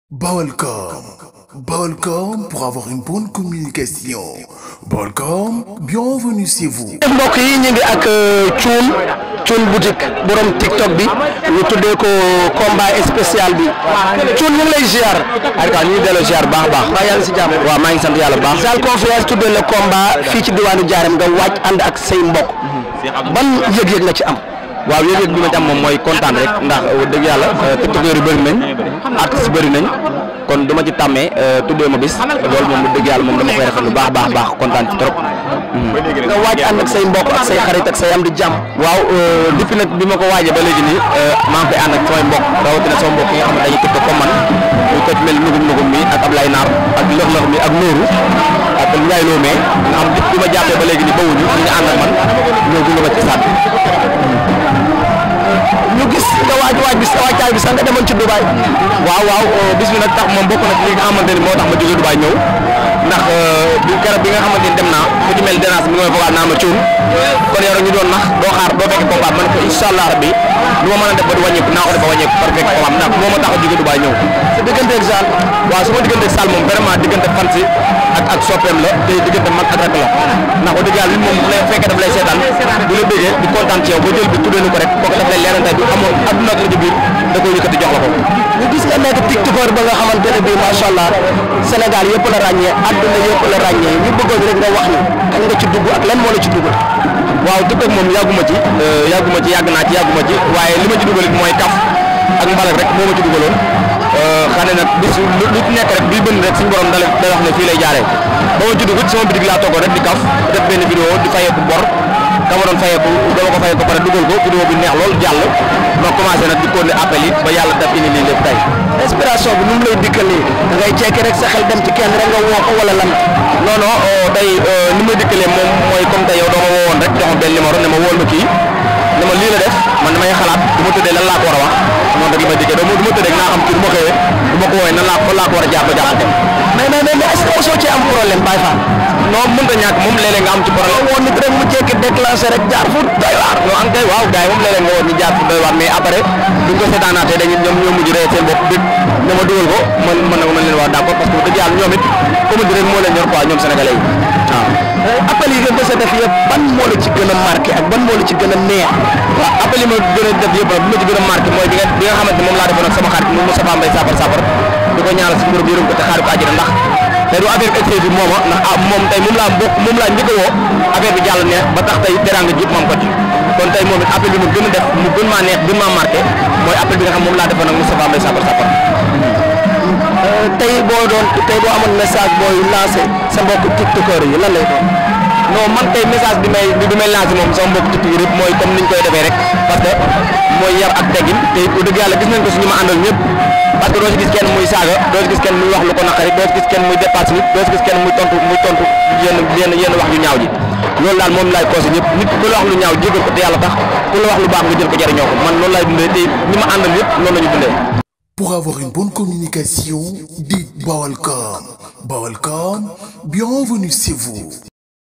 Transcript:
Balcom. Balcom pour avoir une bonne communication. Balcom, bienvenue chez vous. mbokk yi ñu ngi ak Thioune Thioune boutique borom TikTok bi ñu tuddee ko combat spécial bi Thioune ñu ngi lay ziar. aywa ñu ngi delloo ziar baax a baax. waaw yaa ngi si jàmm. waaw maa ngi sant yàlla bu baax. Zal Confiance tuddee le combat fii ci diwaanu Diarème nga wàcc ànd ak say mbokk. ban yëg-yëg nga ci am. waaw yëg-yëg bi ma ci am moom mooy kontaan rek ndax dëgg yàlla tiktokeur yu bëri nañ artistes bëri nañ kon du ma ci tàmmee tuddee ma bis loolu moom dëgg yàlla moom dama koy rafet lu baax baax baax kontaan ci trop. nga waaj ànd ak say mbokk ak say xarit ak say am di jàmm. waaw depuis nag bi ma ko waajee ba léegi nii maa ngi koy ànd ak samay mbokk rawatina sama mbokk yi nga xam ne dañuy tiktok comme man muy ko ci mel nugum nugum mi ak Ablaye Naar ak lëx-lëx mi ak Nooru ak Ndiaye Lomé nga xam depuis bi ma jàppee ba léegi nii bawuñu ñu ngi ànd ak man ñëw gunge ma ci stade bi. ñu gis nga waaj waaj bi sa waajtaay bi sax nga demoon ci Dubaay. waaw waaw bis bi nag tax moom bokk na ci li nga xamante ni moo tax ma jógee Dubaay ñëw ndax bi keroog bi nga xamante ni dem naa fu ci mel dérange mi ngi may fogaat naa ma cuun kon yow ñu doon nax doo xaar doo fekk combat man ko incha allah rabbi lu ma mën a def ba di wàññeeku naa ko def ba wàññeeku par fekk combat ndax moo ma tax a jógee Dubaay ñëw sa digganteeg Zal. waaw su ma digganteeg Sall moom vraiment diggante fan si ak ak soppeem la te diggante mag ak rak la ndax wax dëgg yàlla li moom bu lay fekkee daf lay seetaan bu la bëggee di kontaan ci yow ba jël bi tuddee ni ko rek kooku daf lay leerante bi amoon adduna ak la ci biir da koy yëkkati jox la ko ñu gis nga nekk tiktokeur ba nga xamante ne bii macha allah Sénégal yëpp la ràññee àdduna yëpp la ràññee ñu bëggoon rek nga wax ni kañ nga ci dugg ak lan moo la ci dugg. waaw TikTok moom yàgguma ci yàgguma ci yàgg naa ci yàgguma ci waaye li ma ci dugal it mooy kaf ak mbalak rek moo ma ci dugaloon xane nag bis lu lu nekk rek bii bënn rek suñu borom dala day wax ne fii lay jaaree ba ma ci dugg sama bitig laa toogoon rek di kaf def benn vidéo di fayeeku bor ka ma doon fayeeku dama ko fayeeku pare dugal ko vidéo bi neex lool jàll ma commencé nag di continuer appel yi ba yàlla def indi lii lépp tey inspiration bi nu mu lay dikkalee da ngay jekki rek sa xel dem ci kenn rek nga woo ko wala lan. non non tey ni ma dikkalee moom mooy comme tey yow doo ma woowoon rek jox ma benn numéro ne ma wool ma kii ne ma lii la def man damay xalaat du ma tëddee lan laa ko war a wax noonu rek li may dikkee doo du ma tëddee naa xam ci du ma xëyee du ma ko woowee nan laa ko laa ko war a jàpp jàpp dem mais mais mais est-ce que mosoo ci am problème Baye Fall. non mënut a ñàkk moom léeg-léeg nga am ci problème woon nit rek mu jékki déclenché rek jaar fu doy waar. non an kay waaw gars yi moom léeg-léeg nga woon ñu jaar fu doy waar mais après duñ ko seetaanaatee dañuy ñoom ñoo mujj rey seen bopp dëgg ne ma dugal ko man man nag mën leen wax d'accord parce que dëgg yàlla ñoom it commune rek moo leen ñor quoi ñoom sénégalais yi waaw appel yi nga mës a def yëpp ban moo la ci gën a marqué ak ban moo la ci gën a neex. waaw appel yi ma gën a def yëpp nag bi ma ci gën a marqué mooy bi nga bi nga xamante moom laa defoon ak sama xarit mu Moustapha Mbaye Safar Safar di ko ñaanal si mbirum yërëm ko te xaari ko àjjana ndax tey du affaire bi excès bi mooma ndax ah moom tey moom laa bokk moom laa njëkk a woo affaire bi jàll neex ba tax tey teranga jëpp mam ko ci kon tey moom it appel bi mu gën a def mu gën maa neex gën maa marqué mooy appel bi nga xam moom laa defoon ak Moustapha Mbaye Safar Safar tey boo doon tey boo amoon message booy lancé sa mbokk tiktokeur yi lan lay doon. non man tey message bi may bi may lancé moom sama mbokk tiktokeur yëpp mooy comme niñ koy defee rek parce que mooy yar ak teggin te it dëgg yàlla gis nañ ko suñu ma àndal ñëpp parce que doo si gis kenn muy saaga doo si gis kenn muy wax lu ko naqari doo si gis kenn muy dépasse nit doo si gis kenn muy tontu muy tontu yenn yenn yenn wax ju ñaaw ji loolu daal moom laay conseillé ñëpp nit ku la wax lu ñaaw jégal ko te yàlla tax ku la wax lu baax nga jël ko jariñoo ko man loolu laay dundee te ñi ma àndal yëpp loolu la ñu dundee Pour avoir une bonne communication, dites Balcom. Balcom, bienvenue chez vous.